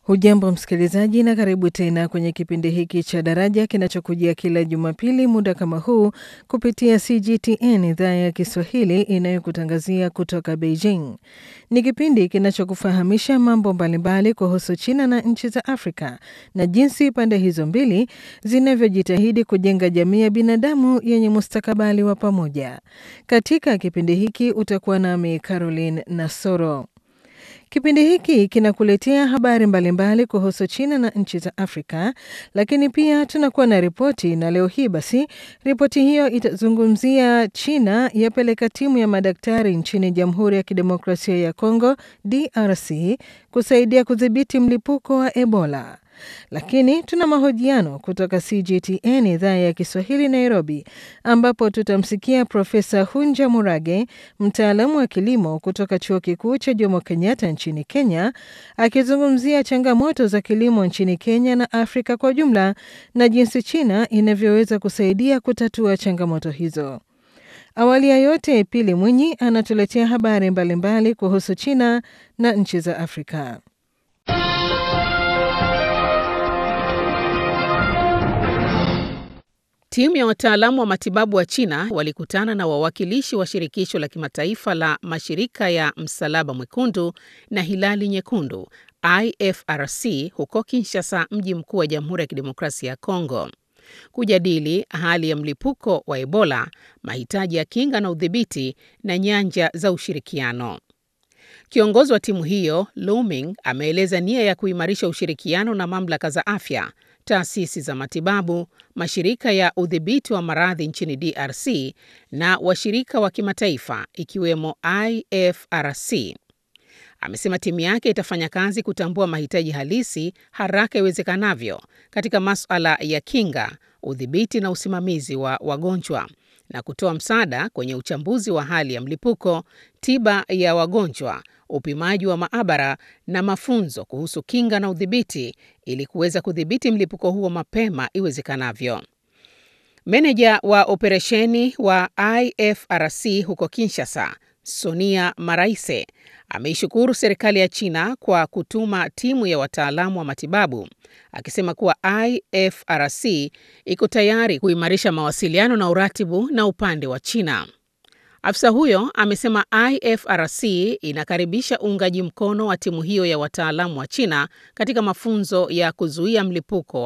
Hujambo msikilizaji, na karibu tena kwenye kipindi hiki cha Daraja kinachokujia kila Jumapili muda kama huu kupitia CGTN idhaa ya Kiswahili inayokutangazia kutoka Beijing. Ni kipindi kinachokufahamisha mambo mbalimbali kuhusu China na nchi za Afrika na jinsi pande hizo mbili zinavyojitahidi kujenga jamii ya binadamu yenye mustakabali wa pamoja. Katika kipindi hiki utakuwa nami Caroline Nasoro. Kipindi hiki kinakuletea habari mbalimbali kuhusu China na nchi za Afrika, lakini pia tunakuwa na ripoti, na leo hii basi ripoti hiyo itazungumzia China yapeleka timu ya madaktari nchini Jamhuri ya Kidemokrasia ya Kongo DRC kusaidia kudhibiti mlipuko wa Ebola. Lakini tuna mahojiano kutoka CGTN idhaa ya Kiswahili Nairobi, ambapo tutamsikia Profesa Hunja Murage, mtaalamu wa kilimo kutoka chuo kikuu cha Jomo Kenyatta nchini Kenya, akizungumzia changamoto za kilimo nchini Kenya na Afrika kwa jumla na jinsi China inavyoweza kusaidia kutatua changamoto hizo. Awali ya yote, Pili Mwinyi anatuletea habari mbalimbali mbali kuhusu China na nchi za Afrika. Timu ya wataalamu wa matibabu wa China walikutana na wawakilishi wa shirikisho la kimataifa la mashirika ya Msalaba Mwekundu na Hilali Nyekundu IFRC huko Kinshasa, mji mkuu wa Jamhuri ya Kidemokrasia ya Kongo, kujadili hali ya mlipuko wa Ebola, mahitaji ya kinga na udhibiti na nyanja za ushirikiano. Kiongozi wa timu hiyo Lu Ming ameeleza nia ya kuimarisha ushirikiano na mamlaka za afya taasisi za matibabu, mashirika ya udhibiti wa maradhi nchini DRC na washirika wa kimataifa ikiwemo IFRC. Amesema timu yake itafanya kazi kutambua mahitaji halisi haraka iwezekanavyo katika masuala ya kinga, udhibiti na usimamizi wa wagonjwa na kutoa msaada kwenye uchambuzi wa hali ya mlipuko, tiba ya wagonjwa, upimaji wa maabara na mafunzo kuhusu kinga na udhibiti ili kuweza kudhibiti mlipuko huo mapema iwezekanavyo. Meneja wa operesheni wa IFRC huko Kinshasa, Sonia Maraise, ameishukuru serikali ya China kwa kutuma timu ya wataalamu wa matibabu, akisema kuwa IFRC iko tayari kuimarisha mawasiliano na uratibu na upande wa China. Afisa huyo amesema IFRC inakaribisha uungaji mkono wa timu hiyo ya wataalamu wa China katika mafunzo ya kuzuia mlipuko